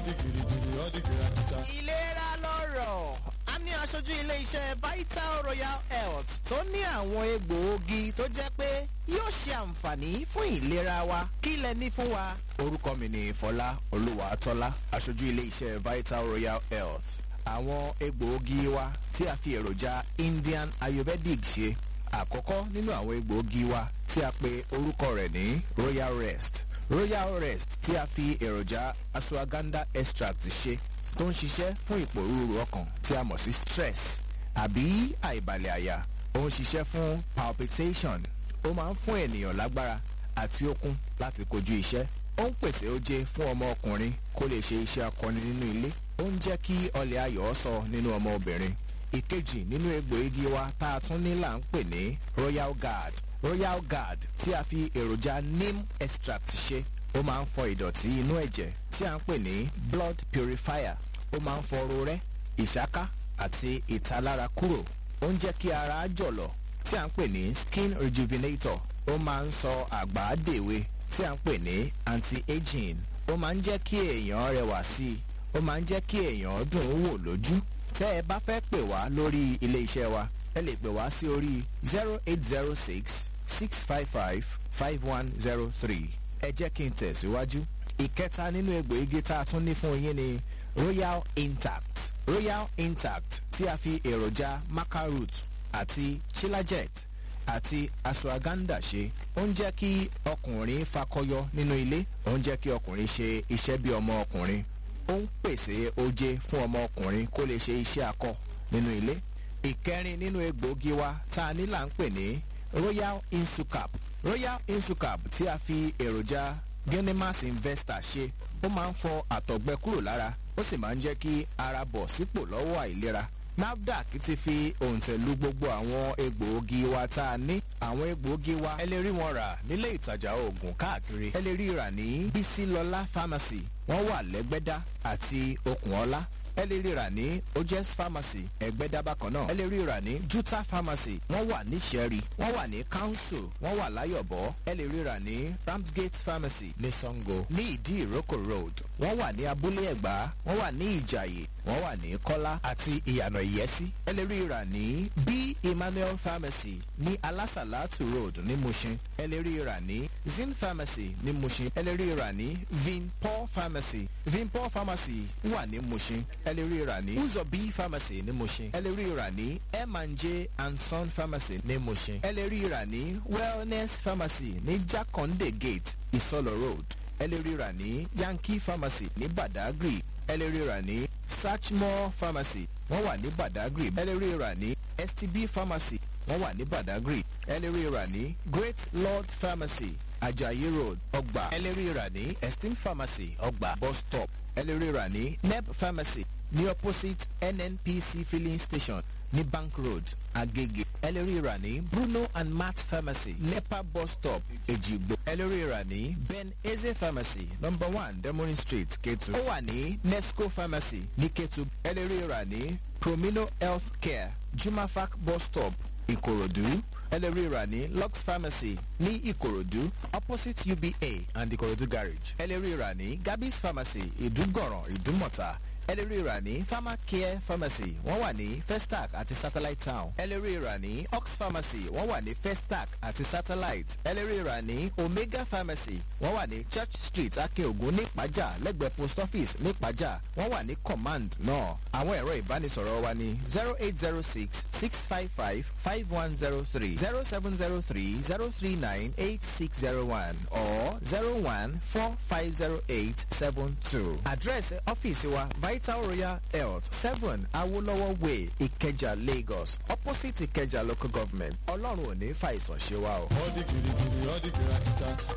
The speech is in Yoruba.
di girigiri ó di kìràkìtà. ìlera lọ́rọ̀ a ní aṣojú ilé-iṣẹ́ vital royal health tó ní àwọn egbòogi tó jẹ́ pé yóò ṣe àǹfààní fún ìlera wa kí lẹ ní fún wa. orúkọ mi ni fọlá olúwàtọ́lá aṣojú ilé-iṣẹ́ vital royal health àwọn egbòogi wa tí a fi èròjà indian ayurvedic ṣe àkọ́kọ́ nínú àwọn egbòogi wa tí a pe orúkọ rẹ̀ ní royal rest royal rest tí a fi èròjà ashwagandha extract ṣe tó ń ṣiṣẹ́ fún ìpòrúurú ọkàn tí a mọ̀ sí stress àbí àìbalẹ̀ àyà ó ń ṣiṣẹ́ fún palpitation ó máa ń fún ènìyàn lágbára àti okun láti kojú iṣẹ́ ó ń pèsè oje fún ọmọ ọkùnrin kó lè ṣe iṣẹ́ akọni nínú ilé ó ń jẹ́ kí ọlẹ̀ ayọ̀ sọ nínú ọmọ obìnrin ìkejì nínú egbòogi wa tá a tún ní là ń pè ní royal guard royal guard tí a fi èròjà neem extract ṣe ó máa ń fọ ìdọ̀tí inú ẹ̀jẹ̀ tí a ń pè ní blood purifier ó máa ń fọ rorẹ́ ìṣáká àti ìtalára kúrò ó ń jẹ́ kí ara jọ̀lọ̀ tí a ń pè ní skin rejuvenator ó máa ń sọ àgbà dèwe tí a ń pè ní anti-aging ó máa ń jẹ́ kí èèyàn rẹwà sí i ó máa ń jẹ́ kí èèyàn dùn ún wò lójú tẹ́ ẹ bá fẹ́ pè wá lórí ilé iṣẹ́ wa ẹ lè pè wá sí orí zero eight zero six six five five five one zero three ẹ jẹ́ kí n tẹ̀síwájú ìkẹta nínú egbòogi tá a tún ní fún yín ni royal intact royal intact tí a fi èròjà macaroot àti chilajet àti ashwagandha ṣe ó ń jẹ́ kí ọkùnrin fakọyọ nínú ilé ó ń jẹ́ kí ọkùnrin ṣe iṣẹ́ bí ọmọ ọkùnrin ó ń pèsè oje fún ọmọ ọkùnrin kó lè ṣe iṣẹ́ akọ nínú ilé ìkẹrin nínú egbòogi wa tá a ní là ń pè ní royal insucap royal insucap tí a fi èròjà genimas investor ṣe ó máa ń fọ àtọ̀gbẹ kúrò lára ó sì máa ń jẹ́ kí ara bọ̀ sípò lọ́wọ́ àìlera nafdac ti fi òǹtẹ̀lú gbogbo àwọn egbòogi wa tá a ní àwọn egbòogi wa ẹ lè rí wọn rà nílé ìtajà oògùn káàkiri ẹ lè rí rà ní bísílọlá pharmacy wọ́n wà lẹ́gbẹ́dá àti okùnọ́lá ẹ lè rí rà ní ojes pharmacy ẹgbẹ́dá bákan náà ẹ lè rí rà ní juta pharmacy wọ́n wà ní sẹ́rí wọ́n wà ní council wọ́n wà láyọ̀bọ̀ ẹ lè rí rà ní ramsgate pharmacy ní sango ní ìdí ìrókò road wọ́n wà ní abúlé ẹ̀gbá wọ́n wà ní ìjàyè wọ́n wà ní kọ́lá àti ìyànà ìyẹ́sí ẹ lè rí rà ní b emmanuel pharmacy ní alásàlátù road ní mushin ẹ lè rí rà ní zin pharmacy ní mushin ẹ lè rí rà ní vinpol pharmacy vinpol pharmacy wà ní mushin ẹ lè rí rà ní uzo b pharmacy ní mushin ẹ lè rí rà ní m&j and son pharmacy ní mushin ẹ lè rí rà ní wellness pharmacy ní jakonde gate isolo road ẹ lè rí rà ní yankee pharmacy ní badagry ẹ lè rí rà ní Sachmore pharmacy wọ́n wà ní Badagry ẹ lè rí rà ní STB pharmacy wọ́n wà ní Badagry ẹ lè rí rà ní Great Lord pharmacy Ajayi road ọgbà ẹ lè rí rà ní Esteem pharmacy ọgbà bus stop ẹ lè rí rà ní Neb pharmacy ní opposite NNPC filling station ní Bank road Agege ẹ lè rí rà ní Bruno and Matt pharmacy Nepa bus stop Ejigbo ẹ lè rí rà ní Ben Eze pharmacy number one Demoni street Ketu ó wà ní Nesco pharmacy ní Ketu ẹ lè rí rà ní Promino health care Jumafac bus stop Ìkòròdú ẹ lè rí rà ní Lux pharmacy ní Ìkòròdú opposite UBA and Ìkòròdú garage ẹ lè rí rà ní Gabis pharmacy Ìdúgọ̀ràn Ìdúmọ̀ta ẹ lè rí rà ní pharmacare pharmacy wọ́n wà ní festac àti satellite town ẹ lè rí rà ní ox pharmacy wọ́n wà ní festac àti satellite ẹ lè rí rà ní omega pharmacy wọ́n wà ní church street akeogun ní ìpájà lẹ́gbẹ̀ẹ́ post office ní ìpájà wọ́n wà ní command náà àwọn ẹ̀rọ ìbánisọ̀rọ̀ wa ní zero eight zero six six five five five one zero three zero seven zero three zero three nine eight six zero one or zero one four five zero eight seven two àdírẹ́sì ọ́fíìsì wa vital royal health seven awolowo way ìkẹjà lagos opposite ìkẹjà local government ọlọ́run ò ní fàìsàn ṣe wa o. ó di girigiri ó di kìràkìtà.